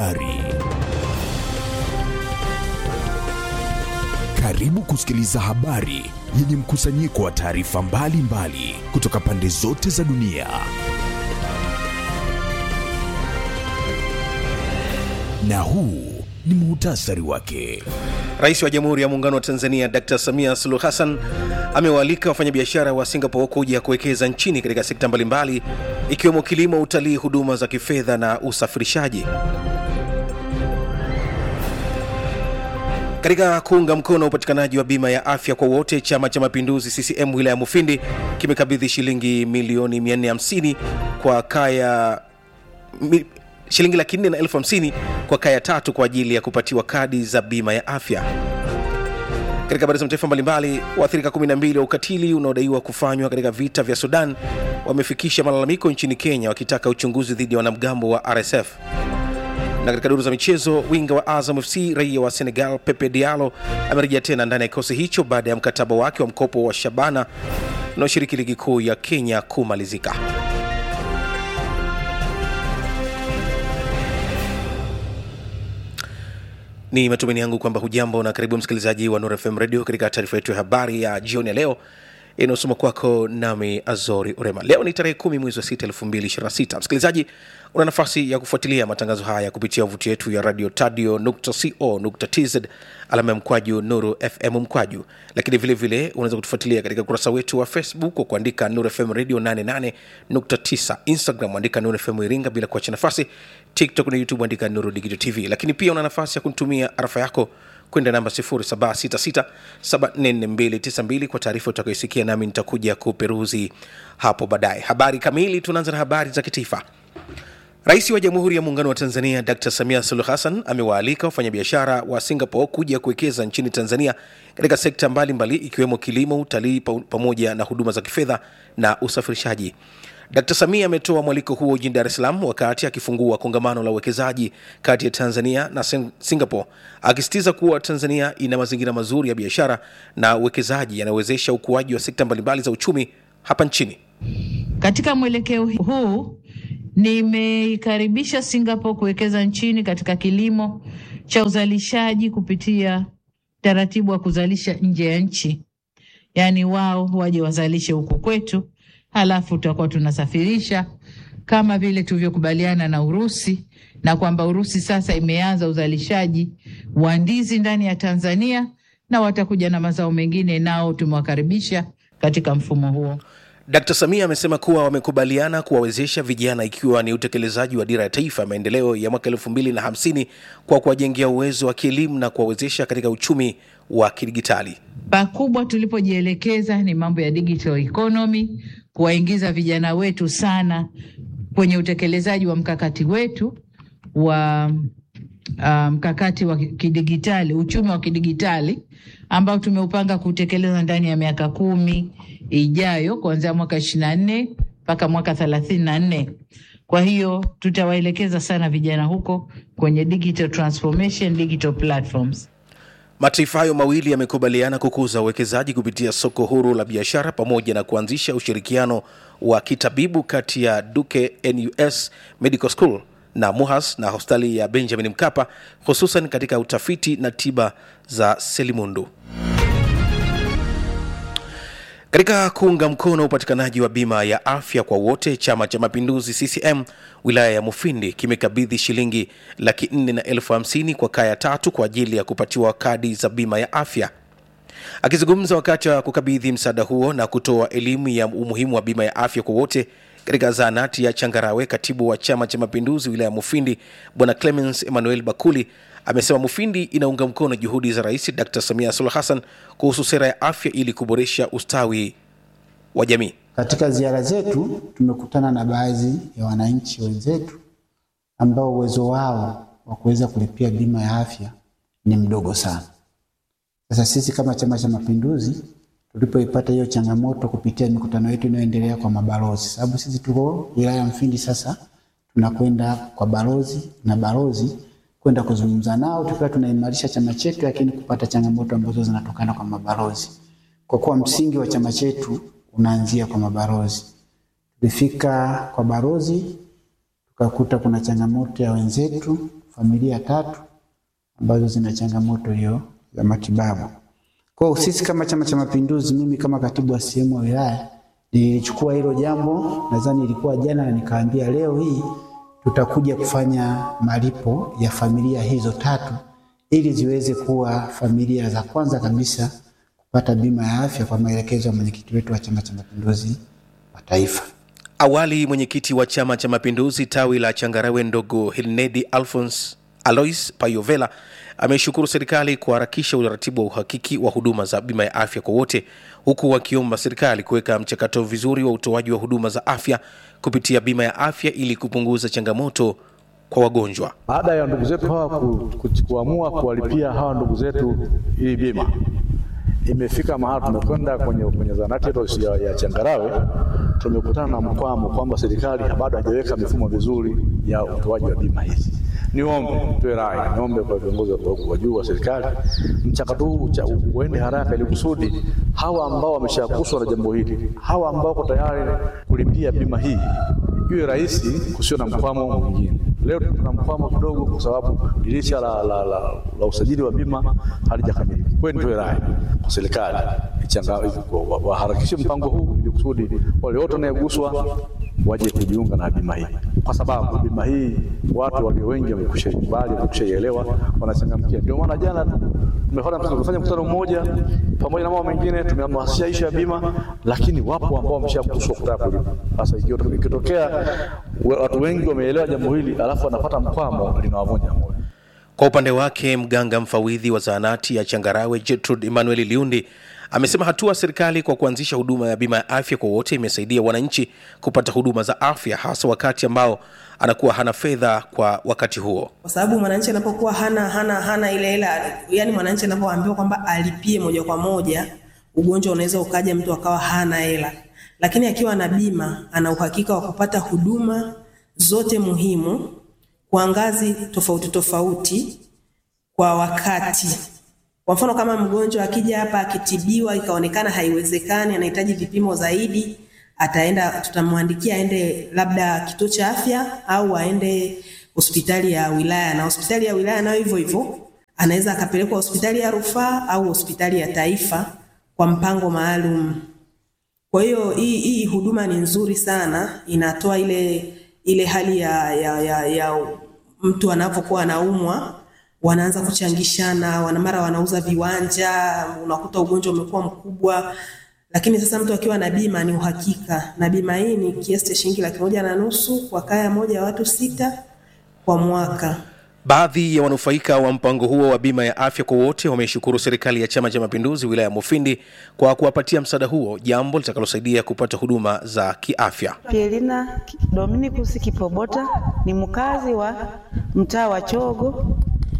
Ari. Karibu kusikiliza habari yenye mkusanyiko wa taarifa mbalimbali kutoka pande zote za dunia. Na huu ni muhtasari wake. Rais wa Jamhuri ya Muungano wa Tanzania Dr. Samia Suluhu Hassan amewaalika wafanyabiashara wa Singapore kuja kuwekeza nchini katika sekta mbalimbali ikiwemo kilimo, utalii, huduma za kifedha na usafirishaji. Katika kuunga mkono upatikanaji wa bima ya afya kwa wote, Chama cha Mapinduzi CCM wilaya ya Mufindi kimekabidhi shilingi milioni 450 kwa kaya mi, shilingi laki nne na elfu hamsini kwa kaya tatu kwa ajili ya kupatiwa kadi za bima ya afya. Katika habari za mataifa mbalimbali, waathirika 12 wa ukatili unaodaiwa kufanywa katika vita vya Sudan wamefikisha malalamiko nchini Kenya wakitaka uchunguzi dhidi ya wanamgambo wa RSF. Na katika duru za michezo, winga wa Azam FC raia wa Senegal Pepe Diallo amerejea tena ndani ya kikosi hicho baada ya mkataba wake wa mkopo wa Shabana unaoshiriki ligi kuu ya Kenya kumalizika. Ni matumaini yangu kwamba hujambo na karibu msikilizaji wa Nuru FM Radio katika taarifa yetu ya habari ya jioni ya leo inayosoma kwako nami Azori Urema. Leo ni tarehe kumi mwezi wa sita elfu mbili ishirini na sita. Msikilizaji, una nafasi ya kufuatilia matangazo haya kupitia wavuti yetu ya radio tadio nukta co nukta tz alama ya mkwaju Nuru FM mkwaju, lakini vile vile unaweza kutufuatilia katika ukurasa wetu wa Facebook kwa kuandika Nuru FM Radio 88.9, Instagram andika Nuru FM Iringa bila kuacha nafasi, TikTok na YouTube andika Nuru Digital TV, lakini pia una nafasi ya kunitumia arafa yako kwenda namba 0766744292 kwa taarifa utakayoisikia, nami nitakuja kuperuzi hapo baadaye. Habari kamili, tunaanza na habari za kitaifa. Rais wa Jamhuri ya Muungano wa Tanzania Dr. Samia Suluhu Hassan amewaalika wafanyabiashara wa Singapore kuja kuwekeza nchini Tanzania katika sekta mbalimbali ikiwemo kilimo, utalii pamoja na huduma za kifedha na usafirishaji. Dkt. Samia ametoa mwaliko huo jijini Dar es Salaam wakati akifungua kongamano la uwekezaji kati ya Tanzania na Singapore, akisisitiza kuwa Tanzania ina mazingira mazuri ya biashara na uwekezaji yanayowezesha ukuaji wa sekta mbalimbali za uchumi hapa nchini. Katika mwelekeo huu nimeikaribisha Singapore kuwekeza nchini katika kilimo cha uzalishaji kupitia taratibu wa kuzalisha nje ya nchi, yaani wao waje wazalishe huku kwetu halafu tutakuwa tunasafirisha kama vile tulivyokubaliana na Urusi, na kwamba Urusi sasa imeanza uzalishaji wa ndizi ndani ya Tanzania na watakuja na mazao mengine, nao tumewakaribisha katika mfumo huo. Dkt. Samia amesema kuwa wamekubaliana kuwawezesha vijana ikiwa ni utekelezaji wa dira ya taifa ya maendeleo ya mwaka elfu mbili na hamsini kwa kuwajengea uwezo wa kielimu na kuwawezesha katika uchumi wa kidigitali. Pakubwa tulipojielekeza ni mambo ya digital economy, kuwaingiza vijana wetu sana kwenye utekelezaji wa mkakati wetu wa uh, mkakati wa kidigitali, uchumi wa kidigitali ambao tumeupanga kutekeleza ndani ya miaka kumi ijayo kuanzia mwaka ishirini na nne mpaka mwaka thelathini na nne. Kwa hiyo tutawaelekeza sana vijana huko kwenye digital transformation, digital platforms. Mataifa hayo mawili yamekubaliana kukuza uwekezaji kupitia soko huru la biashara pamoja na kuanzisha ushirikiano wa kitabibu kati ya Duke NUS Medical School na MUHAS na hospitali ya Benjamin Mkapa hususan katika utafiti na tiba za selimundu. Katika kuunga mkono upatikanaji wa bima ya afya kwa wote, Chama cha Mapinduzi CCM wilaya ya Mufindi kimekabidhi shilingi laki nne na elfu hamsini kwa kaya tatu kwa ajili ya kupatiwa kadi za bima ya afya. Akizungumza wakati wa kukabidhi msaada huo na kutoa elimu ya umuhimu wa bima ya afya kwa wote katika zahanati ya Changarawe, katibu wa Chama cha Mapinduzi wilaya ya Mufindi Bwana Clemens Emmanuel Bakuli amesema Mufindi inaunga mkono juhudi za Rais Dr. Samia Suluhu Hassan kuhusu sera ya afya ili kuboresha ustawi wa jamii. Katika ziara zetu tumekutana na baadhi ya wananchi wenzetu ambao uwezo wao wa kuweza kulipia bima ya afya ni mdogo sana. Sasa sisi kama Chama cha Mapinduzi tulipoipata hiyo changamoto kupitia mikutano yetu inayoendelea kwa mabalozi, sababu sisi tuko wilaya ya Mfindi, sasa tunakwenda kwa balozi na balozi kwenda kuzungumza nao tukiwa tunaimarisha chama chetu, lakini kupata changamoto ambazo zinatokana kwa mabalozi, kwa kuwa msingi wa chama chetu unaanzia kwa mabalozi. Tulifika kwa balozi tukakuta kuna changamoto ya wenzetu familia tatu ambazo zina changamoto hiyo ya matibabu. Kwa hiyo sisi kama Chama cha Mapinduzi, mimi kama katibu wa sehemu wa wilaya nilichukua hilo jambo, nadhani ilikuwa jana, na nikaambia leo hii tutakuja kufanya malipo ya familia hizo tatu ili ziweze kuwa familia za kwanza kabisa kupata bima ya afya kwa maelekezo ya mwenyekiti wetu wa Chama cha Mapinduzi wa Taifa. Awali mwenyekiti wa Chama cha Mapinduzi tawi la Changarawe ndogo Hilnedi Alphons Alois Payovela ameshukuru serikali kuharakisha utaratibu wa uhakiki wa huduma za bima ya afya kwa wote, huku wakiomba serikali kuweka mchakato vizuri wa utoaji wa huduma za afya kupitia bima ya afya ili kupunguza changamoto kwa wagonjwa. baada ya ndugu zetu hawa ku, ku, kuamua kuwalipia hawa ndugu zetu hii bima, imefika mahali tumekwenda kwenye, kwenye zahanati yetu ya, ya Changarawe, tumekutana na mkwamo kwamba serikali bado haijaweka mifumo vizuri ya utoaji wa bima hizi. Niombe toe rai, niombe kwa viongozi wa- wa juu wa serikali, mchakato huu ucha- uende haraka, ili kusudi hawa ambao wameshaguswa na jambo hili, hawa ambao wako tayari kulipia bima hii iwe rahisi, kusio na mkwamo mwingine. Leo tuna mkwamo kidogo, kwa sababu dirisha la, la, la, la usajili wa bima halijakamilika. Kweli nitoe rai kwa serikali ichanga- wa- waharakishe mpango huu ili kusudi wale wote wanayeguswa waje kujiunga na bima hii, kwa sababu bima hii watu walio wengi wamekusha ikubali, wamekusha ielewa, wanachangamkia. Ndio maana jana tumefanya tumefanya mkutano mmoja pamoja na mambo mengine, tumehamasisha ishu ya bima, lakini wapo ambao wameshaguswa kutaka kulipa. Sasa ikio- ikitokea we- watu wengi wameelewa jambo hili, alafu wanapata mkwamo, linawavunja moyo. Kwa upande wake mganga mfawidhi wa zahanati ya Changarawe Gertrude Emmanuel Liundi amesema hatua ya serikali kwa kuanzisha huduma ya bima ya afya kwa wote imesaidia wananchi kupata huduma za afya hasa wakati ambao anakuwa hana fedha kwa wakati huo. kwa sababu mwananchi anapokuwa hana hana hana ile hela, yani mwananchi anapoambiwa kwamba alipie moja kwa moja, ugonjwa unaweza ukaja, mtu akawa hana hela, lakini akiwa na bima ana uhakika wa kupata huduma zote muhimu kwa ngazi tofauti tofauti kwa wakati. Kwa mfano kama mgonjwa akija hapa akitibiwa ikaonekana haiwezekani, anahitaji vipimo zaidi, ataenda tutamwandikia aende labda kituo cha afya au aende hospitali ya wilaya, na hospitali ya wilaya nayo hivyo hivyo, anaweza akapelekwa hospitali ya rufaa au hospitali ya taifa kwa mpango maalum. Kwa hiyo hii, hii huduma ni nzuri sana, inatoa ile ile hali ya, ya, ya, ya mtu anapokuwa anaumwa wanaanza kuchangishana, wana mara wanauza viwanja, unakuta ugonjwa umekuwa mkubwa. Lakini sasa mtu akiwa na bima ni uhakika, na bima hii ni kiasi cha shilingi laki moja na nusu kwa kaya moja ya watu sita kwa mwaka. Baadhi ya wanufaika wa mpango huo wa bima ya afya kwa wote wameshukuru serikali ya Chama cha Mapinduzi wilaya ya Mufindi kwa kuwapatia msaada huo, jambo litakalosaidia kupata huduma za kiafya. Pielina Dominikus Kipobota ni mkazi wa mtaa wa Chogo,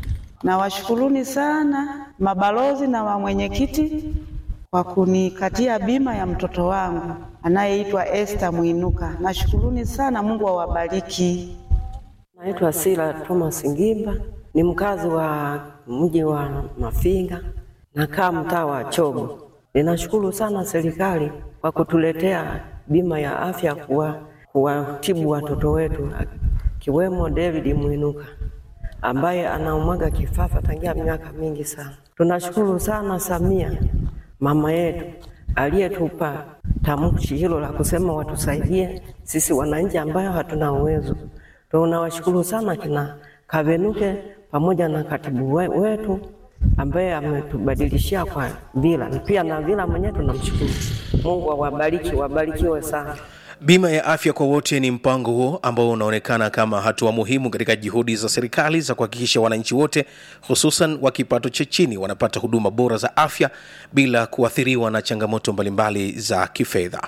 na washukuruni sana mabalozi na wa mwenyekiti kwa kunikatia bima ya mtoto wangu anayeitwa Esther Mwinuka. Nashukuruni sana, Mungu awabariki. Naitwa Sila Thomas Ngimba, ni mkazi wa mji wa Mafinga, nakaa mtaa wa Chogo. Ninashukuru sana serikali kwa kutuletea bima ya afya kuwa kuwatibu watoto wetu akiwemo David Mwinuka ambaye anaumwaga kifafa tangia miaka mingi sana. Tunashukuru sana Samia mama yetu aliyetupa tamshi hilo la kusema watusaidie sisi wananchi ambayo hatuna uwezo. Tunawashukuru sana kina Kavenuke pamoja na katibu we- wetu ambaye ametubadilishia kwa Vila, pia na Vila mwenyewe tunamshukuru. Mungu awabariki, wabarikiwe sana. Bima ya afya kwa wote ni mpango huo ambao unaonekana kama hatua muhimu katika juhudi za serikali za kuhakikisha wananchi wote hususan wa kipato cha chini wanapata huduma bora za afya bila kuathiriwa na changamoto mbalimbali za kifedha.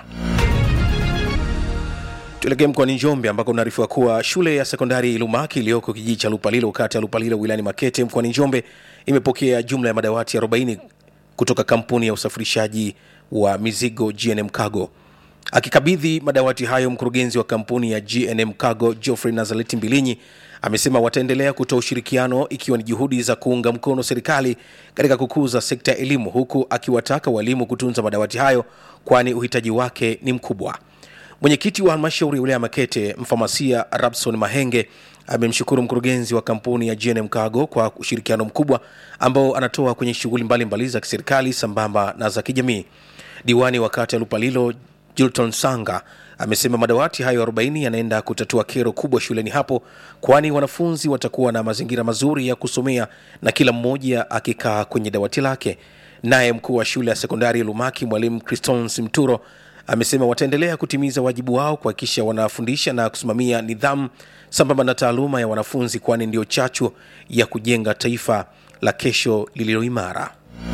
Tuelekee mkoani Njombe ambako unaarifiwa kuwa shule ya sekondari Ilumaki iliyoko kijiji cha Lupalilo kata ya Lupalilo wilayani Makete mkoani Njombe imepokea jumla ya madawati 40 kutoka kampuni ya usafirishaji wa mizigo GNM Cargo. Akikabidhi madawati hayo, mkurugenzi wa kampuni ya GNM Cargo Geoffrey Nazareti Mbilinyi amesema wataendelea kutoa ushirikiano ikiwa ni juhudi za kuunga mkono serikali katika kukuza sekta ya elimu, huku akiwataka walimu kutunza madawati hayo kwani uhitaji wake ni mkubwa. Mwenyekiti wa halmashauri ya wilaya ya Makete, mfamasia Rabson Mahenge, amemshukuru mkurugenzi wa kampuni ya GNM Cargo kwa ushirikiano mkubwa ambao anatoa kwenye shughuli mbalimbali za kiserikali sambamba na za kijamii. Diwani wa kata ya Lupalilo Jilton Sanga amesema madawati hayo 40 yanaenda kutatua kero kubwa shuleni hapo, kwani wanafunzi watakuwa na mazingira mazuri ya kusomea na kila mmoja akikaa kwenye dawati lake. Naye mkuu wa shule ya sekondari ya Lumaki mwalimu Cristons Mturo amesema wataendelea kutimiza wajibu wao kuhakikisha wanafundisha na kusimamia nidhamu sambamba na taaluma ya wanafunzi, kwani ndio chachu ya kujenga taifa la kesho lililo imara.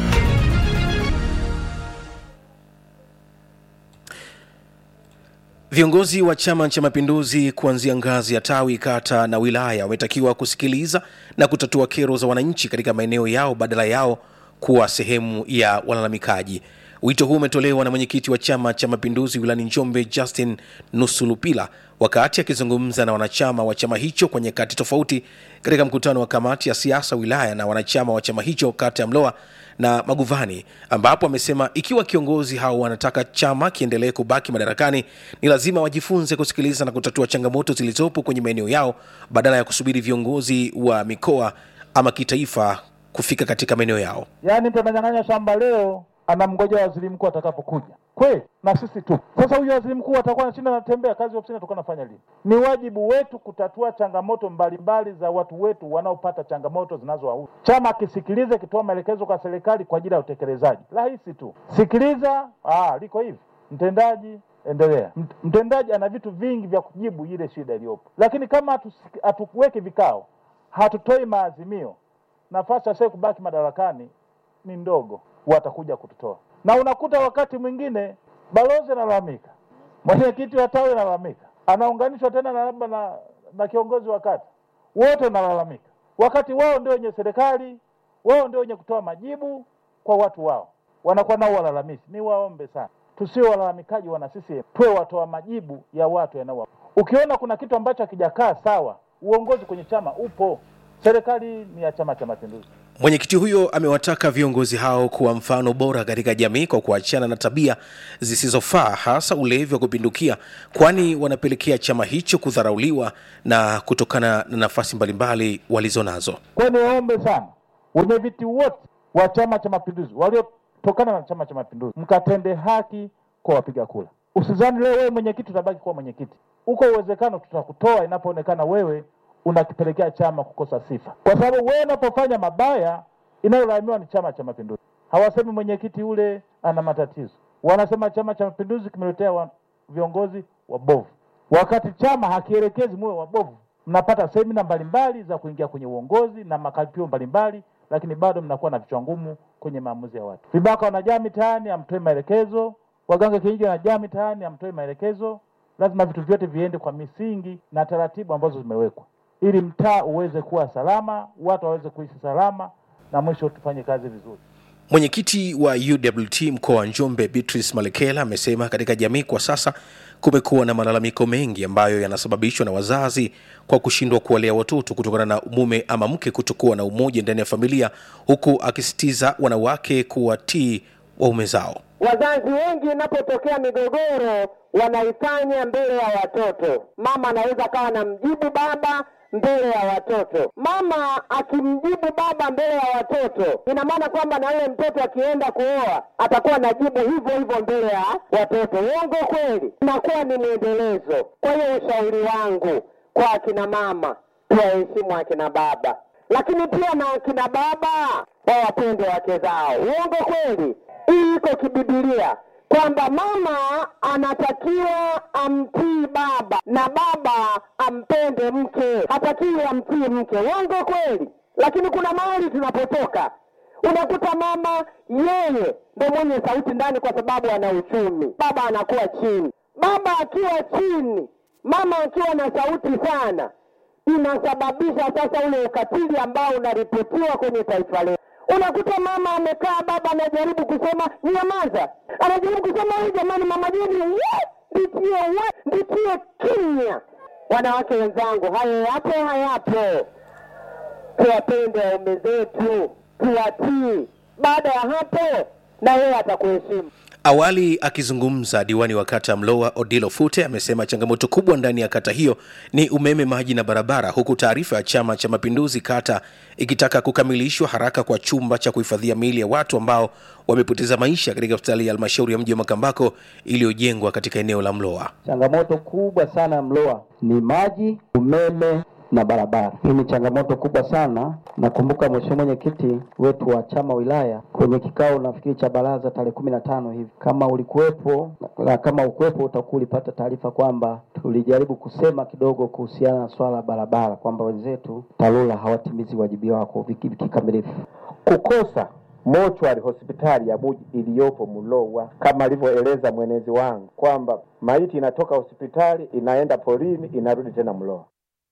Viongozi wa Chama cha Mapinduzi kuanzia ngazi ya tawi, kata na wilaya wametakiwa kusikiliza na kutatua kero za wananchi katika maeneo yao badala yao kuwa sehemu ya walalamikaji. Wito huu umetolewa na mwenyekiti wa Chama cha Mapinduzi wilayani Njombe, Justin Nusulupila, wakati akizungumza na wanachama wa chama hicho kwa nyakati tofauti katika mkutano wa kamati ya siasa wilaya na wanachama wa chama hicho kata ya Mloa na Maguvani, ambapo amesema ikiwa kiongozi hao wanataka chama kiendelee kubaki madarakani, ni lazima wajifunze kusikiliza na kutatua changamoto zilizopo kwenye maeneo yao badala ya kusubiri viongozi wa mikoa ama kitaifa kufika katika maeneo yao. Yaani mtu ananyang'anya shamba leo, anamgoja waziri mkuu atakapokuja. Kweli na sisi tu. Sasa huyu waziri mkuu atakuwa anashinda anatembea, kazi ofisini atakuwa anafanya lini? Ni wajibu wetu kutatua changamoto mbalimbali za watu wetu wanaopata changamoto zinazowahusu. Chama kisikilize, kitoa maelekezo kwa serikali kwa ajili ya utekelezaji. Rahisi tu, sikiliza. Ah, liko hivi, mtendaji endelea. Mt- Mtendaji ana vitu vingi vya kujibu ile shida iliyopo, lakini kama hatusiki- hatuweki vikao, hatutoi maazimio, nafasi ya sasa kubaki madarakani ni ndogo, watakuja kututoa. Na unakuta wakati mwingine balozi analalamika, mwenyekiti wa tawi analalamika, anaunganishwa tena na labda na, na kiongozi wa kata, wote wanalalamika, wakati wao ndio wenye serikali, wao ndio wenye kutoa majibu kwa watu wao, wanakuwa nao walalamishi. Ni waombe sana, tusio walalamikaji wana CCM, tuwe watoa majibu ya watu yanao. Ukiona kuna kitu ambacho hakijakaa sawa, uongozi kwenye chama upo, serikali ni ya Chama cha Mapinduzi. Mwenyekiti huyo amewataka viongozi hao kuwa mfano bora katika jamii kwa kuachana na tabia zisizofaa, hasa ulevi wa kupindukia, kwani wanapelekea chama hicho kudharauliwa na kutokana na nafasi mbalimbali walizonazo. Kwa hiyo niwaombe sana wenye viti wote wa Chama cha Mapinduzi waliotokana na Chama cha Mapinduzi, mkatende haki kwa wapiga kura. Usizani leo wewe mwenyekiti utabaki kuwa mwenyekiti, uko uwezekano tutakutoa inapoonekana wewe unakipelekea chama kukosa sifa, kwa sababu wewe unapofanya mabaya inayolaumiwa ni Chama cha Mapinduzi. Hawasemi mwenyekiti ule ana matatizo, wanasema Chama cha Mapinduzi kimeletea wa, viongozi wabovu, wakati chama hakielekezi muwe wabovu. Mnapata semina mbalimbali za kuingia kwenye uongozi na makaripio mbalimbali, lakini bado mnakuwa na vichwa ngumu kwenye maamuzi ya watu. Vibaka wanajaa mitaani, hamtoi maelekezo. Waganga kienyeji wanajaa mitaani, hamtoi maelekezo. Lazima vitu vyote viende kwa misingi na taratibu ambazo zimewekwa, ili mtaa uweze kuwa salama, watu waweze kuishi salama, na mwisho tufanye kazi vizuri. Mwenyekiti wa UWT mkoa wa Njombe Beatrice Malekela amesema katika jamii kwa sasa kumekuwa na malalamiko mengi ambayo yanasababishwa na wazazi kwa kushindwa kuwalea watoto kutokana na mume ama mke kutokuwa na umoja ndani ya familia, huku akisisitiza wanawake kuwatii waume zao. Wazazi wengi inapotokea migogoro wanaifanya mbele ya watoto. Mama anaweza akawa anamjibu baba mbele ya watoto. Mama akimjibu baba mbele ya watoto, ina maana kwamba na yule mtoto akienda kuoa atakuwa anajibu hivyo hivyo mbele ya watoto. Uongo kweli? Inakuwa ni mwendelezo. Kwa hiyo ushauri wangu kwa akina mama, tuwaheshimu akina baba, lakini pia na akina baba wawapende wake zao. Uongo kweli? Hii iko kibibilia kwamba mama anatakiwa amtii baba na baba ampende mke, hatakiwi amtii mke. Uongo kweli? Lakini kuna mahali tunapotoka unakuta mama yeye ndo mwenye sauti ndani, kwa sababu ana uchumi, baba anakuwa chini. Baba akiwa chini, mama akiwa na sauti sana, inasababisha sasa ule ukatili ambao unaripotiwa kwenye taifa letu. Unakuta mama amekaa, baba anajaribu kusema nyamaza, anajaribu kusema huyu, jamani, mama Jeni, we, nditie we, nditie kimya. Wanawake wenzangu, hayo yapo, hayapo? Tuwapende waume zetu, tuwatii. Baada ya hapo, na yeye atakuheshimu. Awali akizungumza, diwani wa kata ya Mlowa Odilo Fute amesema changamoto kubwa ndani ya kata hiyo ni umeme, maji na barabara, huku taarifa ya Chama cha Mapinduzi kata ikitaka kukamilishwa haraka kwa chumba cha kuhifadhia miili ya watu ambao wamepoteza maisha katika hospitali ya halmashauri ya mji wa Makambako iliyojengwa katika eneo la Mlowa. Changamoto kubwa sana ya Mlowa ni maji, umeme na barabara. Hii ni changamoto kubwa sana. Nakumbuka mheshimiwa mwenyekiti wetu wa chama wilaya kwenye kikao nafikiri cha baraza tarehe kumi na tano hivi, kama ulikuwepo na kama ukuwepo utakuwa ulipata taarifa kwamba tulijaribu kusema kidogo kuhusiana na swala la barabara kwamba wenzetu TARURA hawatimizi wajibu wako viki- kikamilifu. kukosa mochwari hospitali ya muji iliyopo Mulowa, kama alivyoeleza mwenezi wangu kwamba maiti inatoka hospitali inaenda porini inarudi tena Mlowa.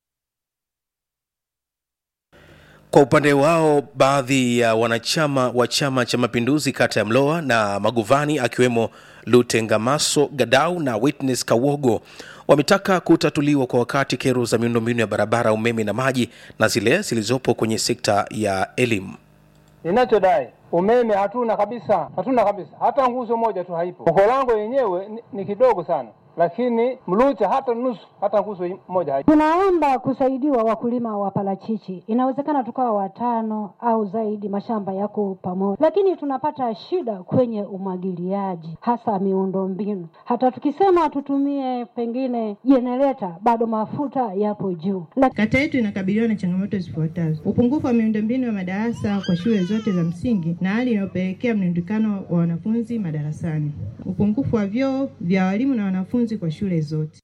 Kwa upande wao, baadhi ya wanachama wa Chama cha Mapinduzi kata ya Mlowa na Maguvani akiwemo Lutengamaso Gadau na Witness Kawogo wametaka kutatuliwa kwa wakati kero za miundombinu ya barabara, umeme na maji na zile zilizopo kwenye sekta ya elimu. Ninachodai umeme hatuna kabisa, hatuna kabisa, hata nguzo moja tu haipo. Mkolango yenyewe ni, ni kidogo sana, lakini Mlucha hata nusu, hata nguzo moja haipo. Tunaomba kusaidiwa wakulima wa parachichi. Inawezekana tukawa watano au zaidi, mashamba yako pamoja, lakini tunapata shida kwenye umwagiliaji, hasa miundombinu. Hata tukisema tutumie pengine jenereta, bado mafuta yapo juu. Kata yetu inakabiliwa na changamoto zifuatazo: upungufu wa miundombinu ya madarasa kwa shule zote za msingi na hali inayopelekea mlundikano wa wanafunzi madarasani, upungufu wa vyoo vya walimu na wanafunzi kwa shule zote.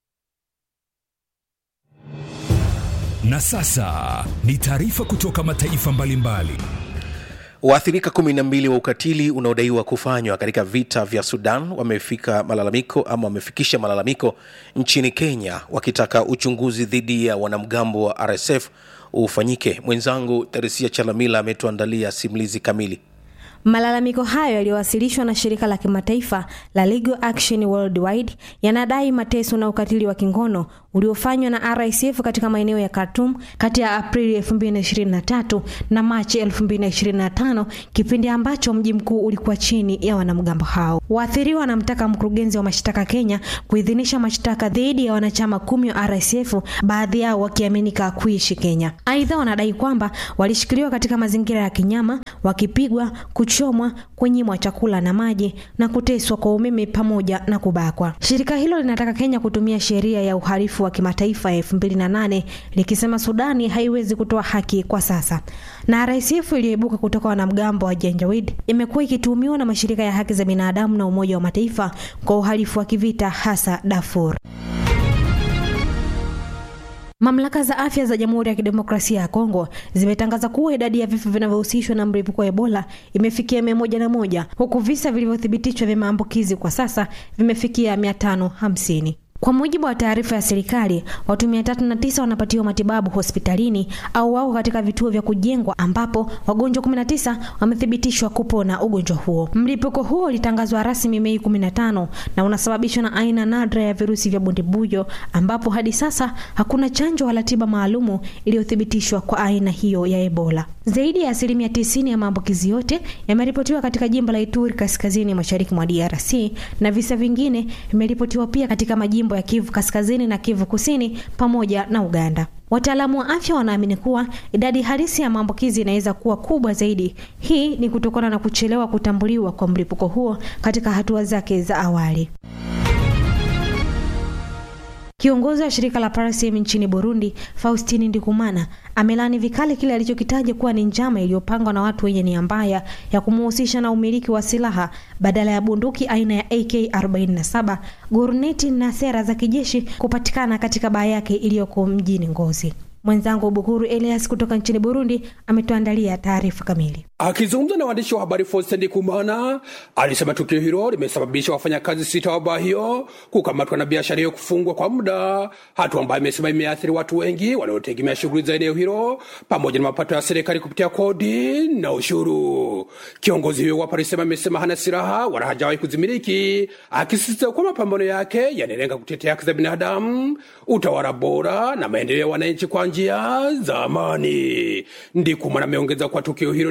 Na sasa ni taarifa kutoka mataifa mbalimbali. Waathirika kumi na mbili wa ukatili unaodaiwa kufanywa katika vita vya Sudan wamefika malalamiko ama wamefikisha malalamiko nchini Kenya wakitaka uchunguzi dhidi ya wanamgambo wa RSF ufanyike. Mwenzangu Teresia Chalamila ametuandalia simulizi kamili. Malalamiko hayo yaliyowasilishwa na shirika la kimataifa la Legal Action Worldwide yanadai mateso na ukatili wa kingono uliofanywa na RSF katika maeneo ya Khartoum kati ya Aprili 2023 na Machi 2025, kipindi ambacho mji mkuu ulikuwa chini ya wanamgambo hao. Waathiriwa wanamtaka mkurugenzi wa mashtaka Kenya kuidhinisha mashtaka dhidi ya wanachama kumi wa RSF, baadhi yao wakiaminika kuishi Kenya. Aidha, wanadai kwamba walishikiliwa katika mazingira ya kinyama, wakipigwa, kuchomwa, kunyimwa chakula na maji na kuteswa kwa umeme pamoja na kubakwa. Shirika hilo linataka Kenya kutumia sheria ya uhalifu wa kimataifa ya 2008 likisema Sudani haiwezi kutoa haki kwa sasa. Na RSF iliyoibuka kutoka wanamgambo wa Janjaweed imekuwa ikituhumiwa na mashirika ya haki za binadamu na Umoja wa Mataifa kwa uhalifu wa kivita hasa Darfur. Mamlaka za afya za Jamhuri ya Kidemokrasia ya Kongo zimetangaza kuwa idadi ya vifo vinavyohusishwa na mlipuko wa Ebola imefikia mia moja na moja huku visa vilivyothibitishwa vya maambukizi kwa sasa vimefikia mia tano hamsini. Kwa mujibu wa taarifa ya serikali, watu 309 wanapatiwa matibabu hospitalini au wako katika vituo vya kujengwa ambapo wagonjwa 19 wamethibitishwa kupona ugonjwa huo. Mlipuko huo ulitangazwa rasmi Mei 15 na unasababishwa na aina nadra ya virusi vya bundibujo ambapo hadi sasa hakuna chanjo wala tiba maalumu iliyothibitishwa kwa aina hiyo ya Ebola. Zaidi ya asilimia 90 ya maambukizi yote yameripotiwa katika jimbo la Ituri kaskazini mashariki mwa DRC na visa vingine vimeripotiwa pia katika majimbo ya Kivu kaskazini na Kivu kusini pamoja na Uganda. Wataalamu wa afya wanaamini kuwa idadi halisi ya maambukizi inaweza kuwa kubwa zaidi. Hii ni kutokana na kuchelewa kutambuliwa kwa mlipuko huo katika hatua zake za awali. Kiongozi wa shirika la Parasem nchini Burundi, Faustini Ndikumana, amelani vikali kile alichokitaja kuwa ni njama iliyopangwa na watu wenye nia mbaya ya kumuhusisha na umiliki wa silaha badala ya bunduki aina ya AK47, guruneti na sera za kijeshi kupatikana katika baa yake iliyoko mjini Ngozi. Mwenzangu Bukuru Elias kutoka nchini Burundi ametuandalia taarifa kamili. Akizungumza na waandishi wa habari Faustin Ndikumana alisema tukio hilo limesababisha wafanyakazi sita wa baa hiyo kukamatwa na biashara hiyo kufungwa kwa muda, hatua ambayo imesema imeathiri watu wengi wanaotegemea shughuli za eneo hilo pamoja na mapato ya serikali kupitia kodi na ushuru. Kiongozi huyo wa Parisema amesema hana silaha wala hajawahi kuzimiliki, akisisitiza kuwa mapambano yake yanalenga kutetea haki za binadamu, utawala bora na maendeleo ya wananchi kwa njia za amani. Ndikumana ameongeza kuwa tukio hilo ni jaribio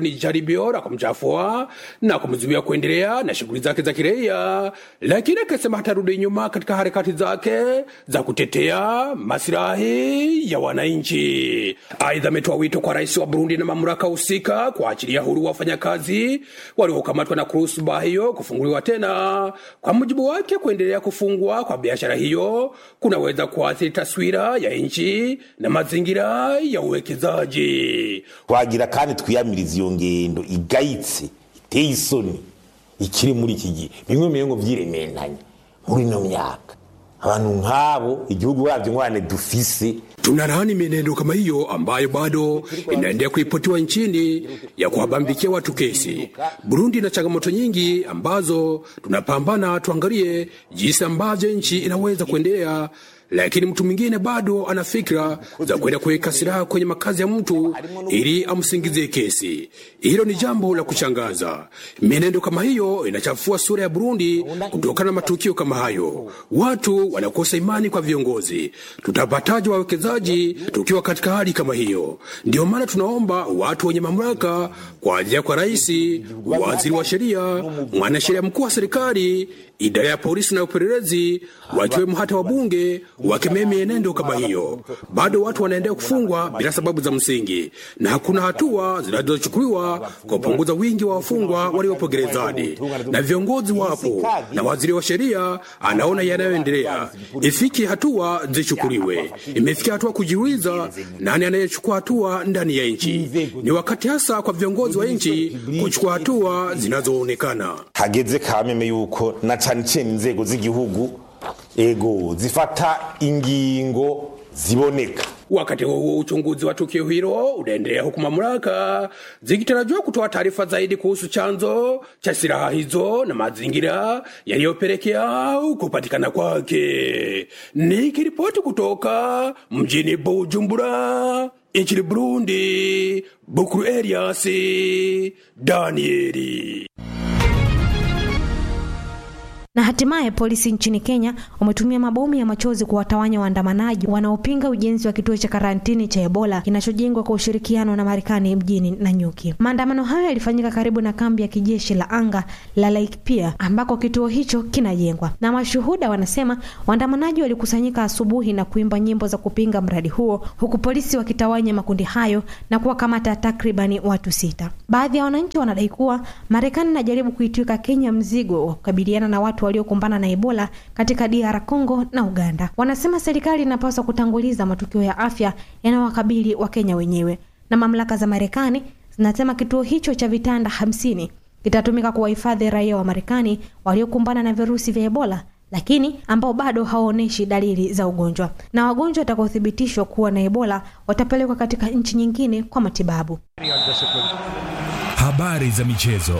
jaribio la kumchafua na kumzuia kuendelea na shughuli zake za kiraia, lakini akasema hatarudi nyuma katika harakati zake za kutetea masilahi ya wananchi. Aidha, ametoa wito kwa rais wa Burundi na mamlaka husika kuachilia huru wafanyakazi waliokamatwa na kuruhusu baa hiyo kufunguliwa tena. Kwa mujibu wake, kuendelea kufungwa kwa biashara hiyo kunaweza kuathiri taswira ya nchi na mazingira ya uwekezaji. twagira kandi twiyamiriza iyo ngendo igayitse iteye isoni ikiri muri iki gihe bimwe mu ngo vyirementanya muri ino myaka abantu nk'abo igihugu babyo ngwane dufise Tunalaani mienendo kama hiyo ambayo bado inaendelea kuripotiwa nchini ya kuwabambikia watu kesi. Burundi ina changamoto nyingi ambazo tunapambana, tuangalie jinsi ambavyo nchi inaweza kuendelea, lakini mtu mwingine bado ana fikra za kwenda kuweka silaha kwenye makazi ya mtu ili amsingizie kesi. Hilo ni jambo la kushangaza. Mienendo kama hiyo inachafua sura ya Burundi kutokana na matukio kama hayo. Watu wanakosa imani kwa viongozi. Tutapataje wawekezaji tukiwa katika hali kama hiyo? Ndio maana tunaomba watu wenye mamlaka kuanzia kwa rais, waziri wa sheria, mwanasheria mkuu wa serikali, idara ya polisi na upelelezi, wakiwemo hata wabunge, wakemee mienendo kama hiyo. Bado watu wanaendelea kufungwa bila sababu za msingi, na hakuna hatua zinazochukuliwa kupunguza wingi wa wafungwa waliopo gerezani, na viongozi wapo na waziri wa sheria anaona yanayoendelea. Ifike hatua zichukuliwe. Imefikia hatua kujiuliza nani anayechukua hatua ndani ya nchi. Ni wakati hasa kwa viongozi wa nchi kuchukua hatua zinazoonekana. hageze kameme yuko na cane cane inzego z'igihugu ego zifata ingingo ziboneka Wakati huo huo, uchunguzi wa tukio hilo unaendelea huku mamlaka zikitarajiwa kutoa taarifa zaidi kuhusu chanzo cha silaha hizo na mazingira yaliyopelekea kupatikana kwake. Nikiripoti kutoka mjini Bujumbura nchini Burundi, Bukuru Elias Danieli. Na hatimaye polisi nchini Kenya wametumia mabomu ya machozi kuwatawanya waandamanaji wanaopinga ujenzi wa kituo cha karantini cha Ebola kinachojengwa kwa ushirikiano na Marekani mjini Nanyuki. Maandamano hayo yalifanyika karibu na kambi ya kijeshi la anga la Laikipia ambako kituo hicho kinajengwa, na mashuhuda wanasema waandamanaji walikusanyika asubuhi na kuimba nyimbo za kupinga mradi huo, huku polisi wakitawanya makundi hayo na kuwakamata takribani watu sita. Baadhi ya wananchi wanadai kuwa Marekani inajaribu kuitwika Kenya mzigo wa kukabiliana na watu waliokumbana na Ebola katika DR Congo na Uganda. Wanasema serikali inapaswa kutanguliza matukio ya afya yanayowakabili Wakenya wenyewe, na mamlaka za Marekani zinasema kituo hicho cha vitanda hamsini kitatumika kuwahifadhi raia wa Marekani waliokumbana na virusi vya Ebola lakini ambao bado hawaonyeshi dalili za ugonjwa, na wagonjwa watakaothibitishwa kuwa na Ebola watapelekwa katika nchi nyingine kwa matibabu. Habari za michezo.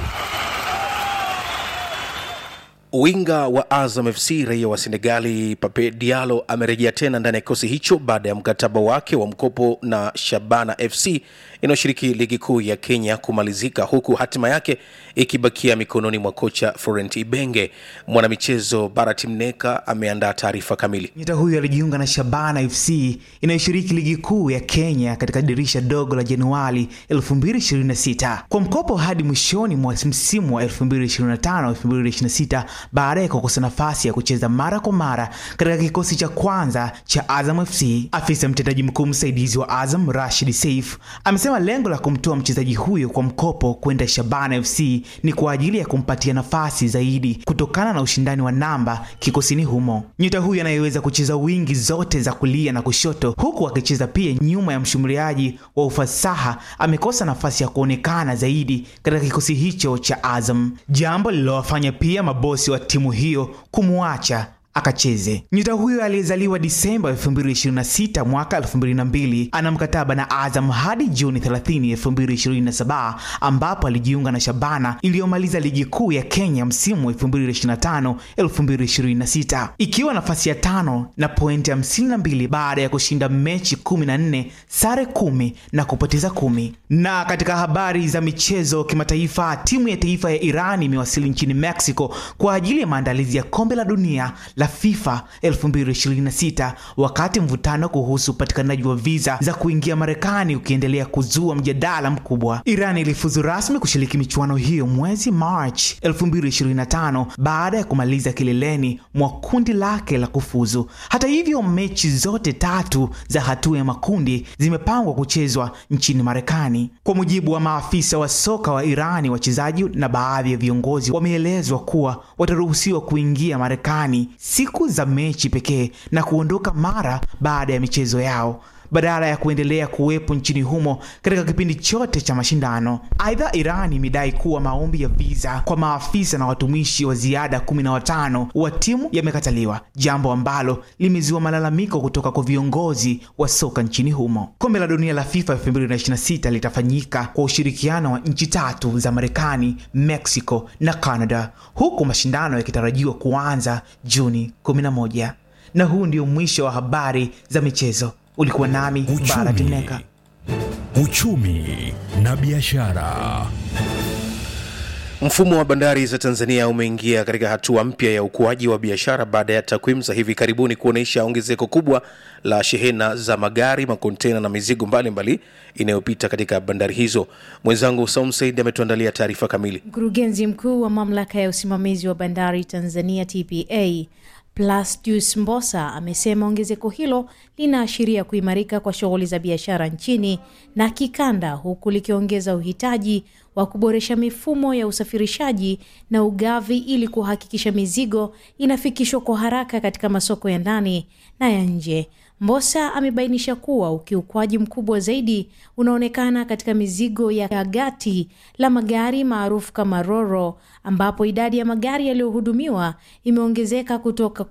Winga wa Azam FC raia wa Senegali Pape Diallo amerejea tena ndani ya kikosi hicho baada ya mkataba wake wa mkopo na Shabana FC inayoshiriki ligi kuu ya Kenya kumalizika, huku hatima yake ikibakia mikononi mwa kocha Florent Ibenge. Mwanamichezo Barat Mneka ameandaa taarifa kamili. Nyota huyo alijiunga na Shabana FC inayoshiriki ligi kuu ya Kenya katika dirisha dogo la Januari 2026 kwa mkopo hadi mwishoni mwa msimu wa 2025-2026 baada ya kukosa nafasi ya kucheza mara kwa mara katika kikosi cha kwanza cha Azam FC. Afisa mtendaji mkuu msaidizi wa Azam Rashid Saif amesema lengo la kumtoa mchezaji huyo kwa mkopo kwenda Shabana FC ni kwa ajili ya kumpatia nafasi zaidi kutokana na ushindani wa namba kikosini humo. Nyota huyo anayeweza kucheza wingi zote za kulia na kushoto, huku akicheza pia nyuma ya mshambuliaji wa ufasaha, amekosa nafasi ya kuonekana zaidi katika kikosi hicho cha Azam, jambo lililowafanya pia mabosi wa timu hiyo kumwacha akacheze. Nyota huyo aliyezaliwa Disemba 2026 mwaka 2002 ana mkataba na Azam hadi Juni 30, 2027 ambapo alijiunga na Shabana iliyomaliza ligi kuu ya Kenya msimu 2025 2026 ikiwa nafasi ya tano na pointi 52 baada ya kushinda mechi 14, sare kumi na kupoteza kumi. Na katika habari za michezo kimataifa, timu ya taifa ya Iran imewasili nchini Mexico kwa ajili ya maandalizi ya kombe la dunia la la FIFA 2026 wakati mvutano kuhusu upatikanaji wa viza za kuingia Marekani ukiendelea kuzua mjadala mkubwa. Iran ilifuzu rasmi kushiriki michuano hiyo mwezi March 2025 baada ya kumaliza kileleni mwa kundi lake la kufuzu. Hata hivyo, mechi zote tatu za hatua ya makundi zimepangwa kuchezwa nchini Marekani. Kwa mujibu wa maafisa wa soka wa Irani, wachezaji na baadhi ya viongozi wameelezwa kuwa wataruhusiwa kuingia Marekani siku za mechi pekee na kuondoka mara baada ya michezo yao badala ya kuendelea kuwepo nchini humo katika kipindi chote cha mashindano. Aidha, Iran imedai kuwa maombi ya viza kwa maafisa na watumishi wa ziada 15 wa timu yamekataliwa, jambo ambalo limezua malalamiko kutoka kwa viongozi wa soka nchini humo. Kombe la dunia la FIFA 2026 litafanyika kwa ushirikiano wa nchi tatu za Marekani, Mexico na Canada, huku mashindano yakitarajiwa kuanza Juni 11. Na huu ndio mwisho wa habari za michezo. Ulikuwa nami Bara Timneka. Uchumi na biashara. Mfumo wa bandari za Tanzania umeingia katika hatua mpya ya ukuaji wa biashara baada ya takwimu za hivi karibuni kuonyesha ongezeko kubwa la shehena za magari, makontena na mizigo mbalimbali inayopita katika bandari hizo. Mwenzangu Saum Said ametuandalia taarifa kamili. Mkurugenzi mkuu wa mamlaka ya usimamizi wa bandari Tanzania TPA Plasdius Mbosa amesema ongezeko hilo linaashiria kuimarika kwa shughuli za biashara nchini na kikanda, huku likiongeza uhitaji wa kuboresha mifumo ya usafirishaji na ugavi ili kuhakikisha mizigo inafikishwa kwa haraka katika masoko ya ndani na ya nje. Mbosa amebainisha kuwa ukiukwaji mkubwa zaidi unaonekana katika mizigo ya gati la magari maarufu kama Roro, ambapo idadi ya magari yaliyohudumiwa imeongezeka kutoka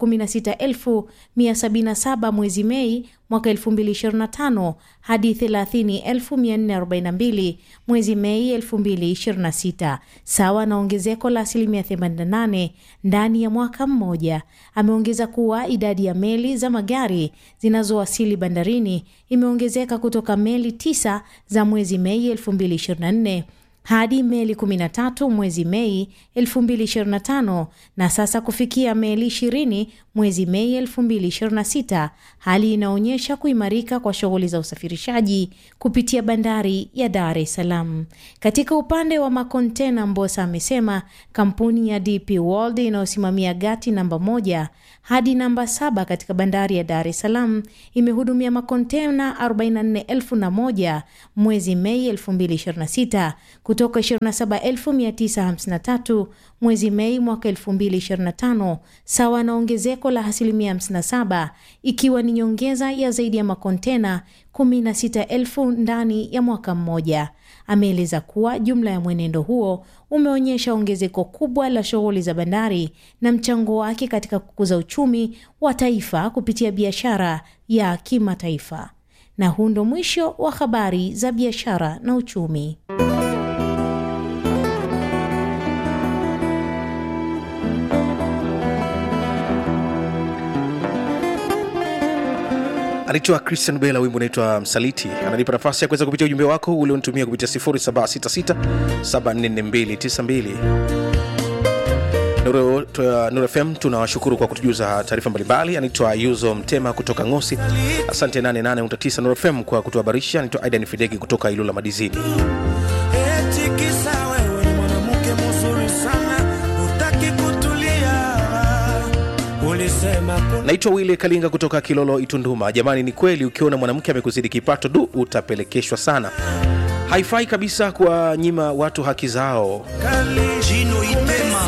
16177 mwezi Mei mwaka 2025 hadi 30442 mwezi Mei 2026, sawa na ongezeko la asilimia 88 ndani ya mwaka mmoja. Ameongeza kuwa idadi ya meli za magari zinazowasili bandarini imeongezeka kutoka meli tisa za mwezi Mei 2024 hadi meli 13 mwezi Mei 2025 na sasa kufikia meli 20 mwezi Mei 2026, hali inaonyesha kuimarika kwa shughuli za usafirishaji kupitia bandari ya Dar es Salaam. Katika upande wa makontena, Mbosa amesema kampuni ya DP World inayosimamia gati namba moja hadi namba saba katika bandari ya Dar es Salaam imehudumia makontena 44,001 mwezi Mei 2026 kutoka 27953 mwezi Mei mwaka 2025 sawa na ongezeko la asilimia 57 ikiwa ni nyongeza ya zaidi ya makontena 16,000 ndani ya mwaka mmoja. Ameeleza kuwa jumla ya mwenendo huo umeonyesha ongezeko kubwa la shughuli za bandari na mchango wake katika kukuza uchumi wa taifa kupitia biashara ya kimataifa. Na huu ndo mwisho wa habari za biashara na uchumi. anaitwa Christian Bella, wimbo unaitwa Msaliti. Ananipa nafasi ya kuweza kupitia ujumbe wako ulionitumia kupitia 0766744292. Nuru, Nuru FM tunawashukuru kwa kutujuza taarifa mbalimbali. Anaitwa Yuzo Mtema kutoka Ngosi, asante 88.9 Nuru FM kwa kutuhabarisha. Anaitwa Aidan Fidegi kutoka Ilula Madizini. Eti kisa wewe ni mwanamke mzuri sana, hutaki kutulia. Ulisema kuna Naitwa Wile Kalinga kutoka Kilolo Itunduma. Jamani, ni kweli ukiona mwanamke amekuzidi kipato, du, utapelekeshwa sana. Haifai kabisa kuwanyima watu haki zao. Jino Itema.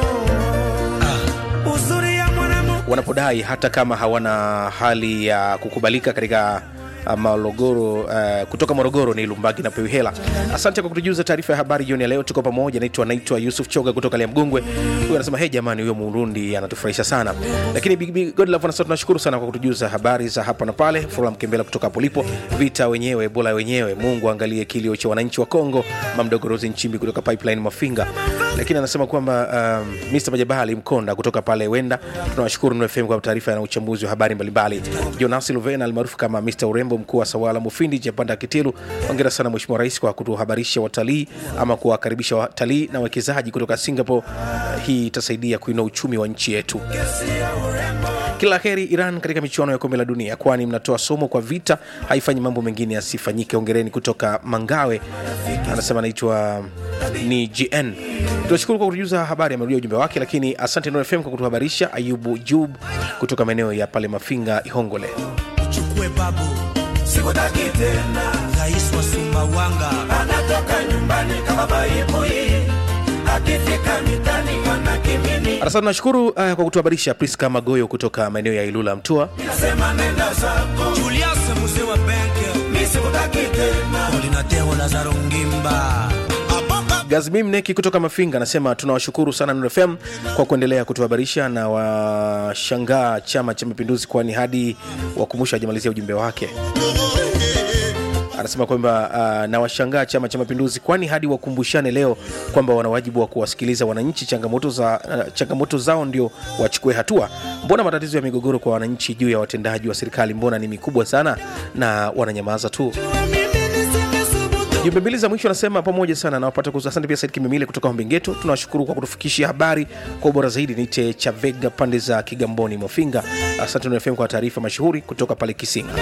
Uzuri ya mwanamke wanapodai hata kama hawana hali ya kukubalika katika uh, Morogoro uh, kutoka Morogoro ni Lumbagi na Pewihela. Asante kwa kutujuza taarifa ya habari jioni ya leo, tuko pamoja. Naitwa naitwa Yusuf Choga kutoka Liamgungwe. Huyu anasema hey, jamani, huyo Murundi anatufurahisha sana. Lakini Big Big Godlove anasema tunashukuru sana kwa kutujuza habari za hapa na pale. Fula Mkembela kutoka hapo lipo, vita wenyewe bola wenyewe. Mungu angalie kilio cha wananchi wa Kongo. Mamdogo Rosi Nchimbi kutoka Pipeline Mafinga. Lakini anasema kwamba um, Mr. Majabali Mkonda kutoka pale Wenda, tunawashukuru Nuru FM kwa taarifa na uchambuzi wa habari mbalimbali. Jonas Luvena almaarufu kama Mr. Urembo, mkuu wa Sawala Mufindi Japanda Kitilu, hongera sana Mheshimiwa Rais kwa kutuhabarisha watalii ama kuwakaribisha watalii na wawekezaji kutoka Singapore. Hii itasaidia kuinua uchumi wa nchi yetu. kesi ya urembo kila heri iran katika michuano ya kombe la dunia kwani mnatoa somo kwa vita haifanyi mambo mengine yasifanyike ongereni kutoka mangawe anasema anaitwa ni gn tunashukuru kwa kutujuza habari amerudia ujumbe wake lakini asante Nuru fm kwa kutuhabarisha ayubu jub kutoka maeneo ya pale mafinga ihongole chukue babu sikutaki tena rais wa sumbawanga anatoka nyumbani kama baibui akifika mitani wanakimini Asante, nashukuru uh, kwa kutuhabarisha Priska Magoyo kutoka maeneo ya Ilula Mtua. nasema nenda zako julius mzee wa benki mi sikutaki tena olinateo lazaro ngimba Gazmi Mneki kutoka Mafinga anasema tunawashukuru sana Nuru FM kwa kuendelea kutuhabarisha na washangaa Chama cha Mapinduzi, kwani hadi wakumbusha ajamalizia ujumbe wake. Anasema kwamba uh, na washangaa Chama cha Mapinduzi, kwani hadi wakumbushane leo kwamba wana wajibu wa kuwasikiliza wananchi, changamoto, za, uh, changamoto zao ndio wachukue hatua. Mbona matatizo ya migogoro kwa wananchi juu ya watendaji wa serikali mbona ni mikubwa sana na wananyamaza tu? jumbe mbili za mwisho anasema pamoja sana nawapata kuhusu asante pia said kimemile kutoka hombingeto tunawashukuru kwa kutufikishia habari kwa ubora zaidi nite chavega pande za kigamboni mofinga asante nfm kwa taarifa mashuhuri kutoka pale kisinga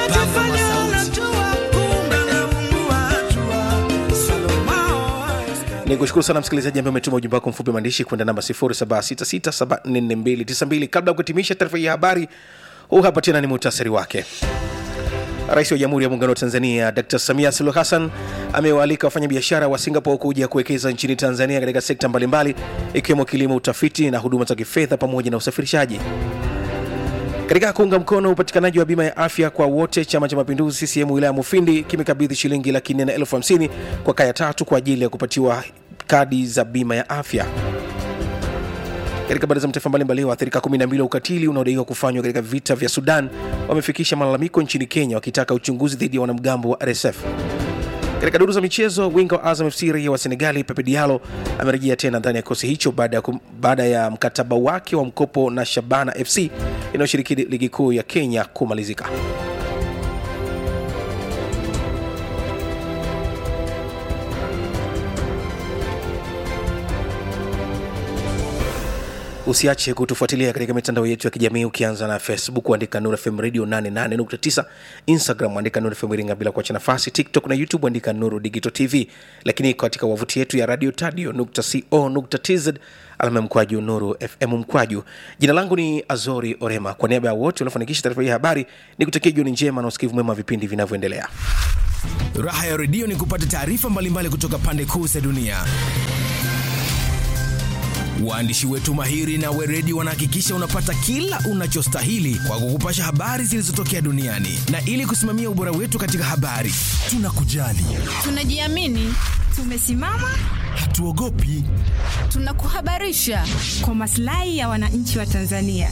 ni kushukuru sana msikilizaji ambaye umetuma ujumbe wako mfupi wa maandishi kwenda namba 0766744292 kabla ya kuhitimisha taarifa hii ya habari huu hapa tena ni muhtasari wake Rais wa Jamhuri ya Muungano wa Tanzania Dr. Samia Suluhu Hassan amewaalika wafanyabiashara wa Singapore kuja kuwekeza nchini Tanzania katika sekta mbalimbali ikiwemo kilimo, utafiti na huduma za kifedha pamoja na usafirishaji. Katika kuunga mkono upatikanaji wa bima ya afya kwa wote, Chama cha Mapinduzi CCM wilaya ya Mufindi kimekabidhi shilingi laki nne na elfu hamsini kwa kaya tatu kwa ajili ya kupatiwa kadi za bima ya afya. Katika habari za mataifa mbalimbali, waathirika 12 wa ukatili unaodaiwa kufanywa katika vita vya Sudan wamefikisha malalamiko nchini Kenya wakitaka uchunguzi dhidi ya wanamgambo wa RSF. Katika duru za michezo, winga wa Azam FC raia wa Senegali Pepe Diallo amerejea tena ndani ya kikosi hicho baada ya, kum- baada ya mkataba wake wa mkopo na Shabana FC inayoshiriki ligi kuu ya Kenya kumalizika. usiache kutufuatilia katika mitandao yetu ya kijamii ukianza na facebook andika nur fm radio 88.9 instagram andika nur fm iringa bila kuacha nafasi tiktok na youtube andika nuru digital tv lakini katika wavuti yetu ya radio tadio co tz alama ya mkwaju nuru fm mkwaju jina langu ni azori orema kwa niaba ya wote waliofanikisha taarifa hii ya habari ni kutakia jioni njema na usikivu mwema wa vipindi vinavyoendelea Raha ya redio ni kupata taarifa mbalimbali kutoka pande kuu za dunia. Waandishi wetu mahiri na weredi wanahakikisha unapata kila unachostahili kwa kukupasha habari zilizotokea duniani, na ili kusimamia ubora wetu katika habari, tunakujali, Tunajiamini, tumesimama, hatuogopi. tunakuhabarisha kwa maslahi ya wananchi wa Tanzania.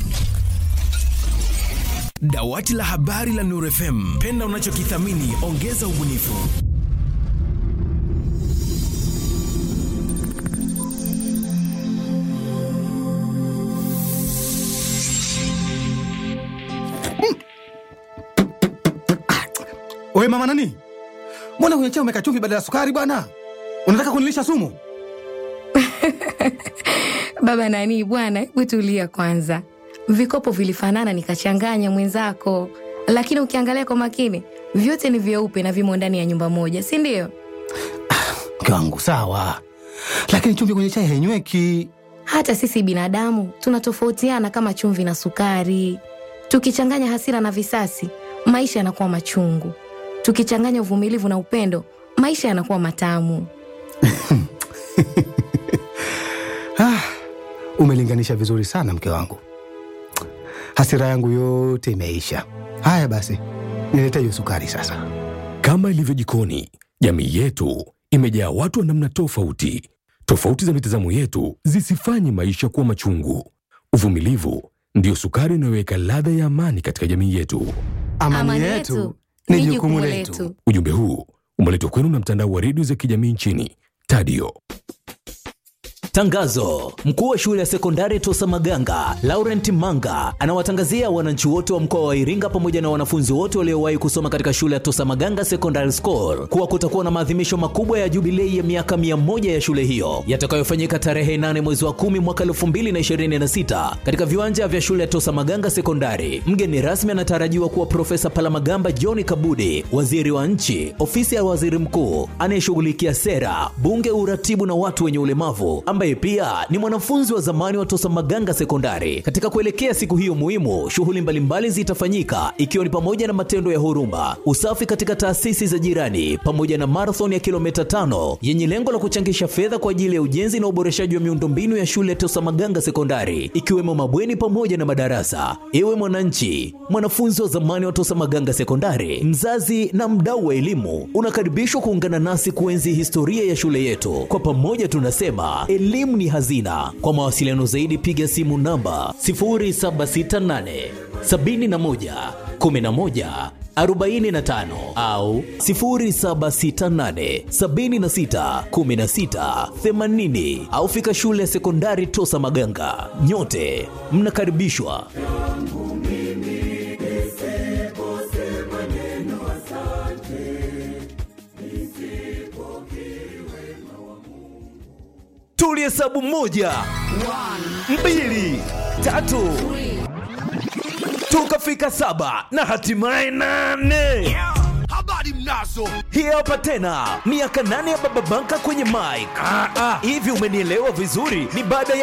Dawati la habari la Nuru FM, penda unachokithamini, ongeza ubunifu. Oe mama nani, mbona kwenye chai umeka chumvi badala ya sukari bwana? Unataka kunilisha sumu? Baba nani bwana, hebu tulia kwanza. Vikopo vilifanana nikachanganya mwenzako, lakini ukiangalia kwa makini vyote ni vyeupe na vimo ndani ya nyumba moja, si ndio? Mke wangu sawa, lakini chumvi kwenye chai hainyweki. Hata sisi binadamu tunatofautiana kama chumvi na sukari. Tukichanganya hasira na visasi, maisha yanakuwa machungu. Tukichanganya uvumilivu na upendo, maisha yanakuwa matamu. Ah, umelinganisha vizuri sana mke wangu, hasira yangu yote imeisha. Haya basi, nilete hiyo sukari sasa. Kama ilivyo jikoni, jamii yetu imejaa watu wa namna tofauti. Tofauti za mitazamo yetu zisifanye maisha kuwa machungu. Uvumilivu ndiyo sukari inayoweka ladha ya amani katika jamii yetu. Amani, yetu ni jukumu letu. Ujumbe huu umeletwa kwenu na mtandao wa redio za kijamii nchini Tadio. Tangazo: mkuu wa shule ya sekondari Tosa Maganga Laurent Manga anawatangazia wananchi wote wa mkoa wa Iringa pamoja na wanafunzi wote waliowahi kusoma katika shule ya Tosa Maganga Secondary School kuwa kutakuwa na maadhimisho makubwa ya jubilei ya miaka mia moja ya shule hiyo yatakayofanyika tarehe 8 mwezi wa 10 mwaka 2026 katika viwanja vya shule ya Tosa Maganga Sekondari. Mgeni rasmi anatarajiwa kuwa Profesa Palamagamba John Kabudi, waziri wa nchi, ofisi ya waziri mkuu anayeshughulikia sera, bunge, uratibu na watu wenye ulemavu, ambaye pia ni mwanafunzi wa zamani wa Tosa Maganga Sekondari. Katika kuelekea siku hiyo muhimu, shughuli mbalimbali zitafanyika ikiwa ni pamoja na matendo ya huruma, usafi katika taasisi za jirani, pamoja na marathon ya kilomita tano yenye lengo la kuchangisha fedha kwa ajili ya ujenzi na uboreshaji wa miundombinu ya shule ya Tosa Maganga Sekondari, ikiwemo mabweni pamoja na madarasa. Ewe mwananchi, mwanafunzi wa zamani wa Tosa Maganga Sekondari, mzazi na mdau wa elimu, unakaribishwa kuungana nasi kuenzi historia ya shule yetu. Kwa pamoja tunasema elimu ni hazina. Kwa mawasiliano zaidi, piga simu namba 0768 71 11 45 au 0768 76 16 80 au fika shule ya sekondari Tosa Maganga. Nyote mnakaribishwa. Tulihesabu moja, mbili, tatu, tukafika saba na hatimaye nane. habari mnazo Hii hapa tena miaka nane ya Baba Banka kwenye mic. Hivi umenielewa vizuri? Ni baada ya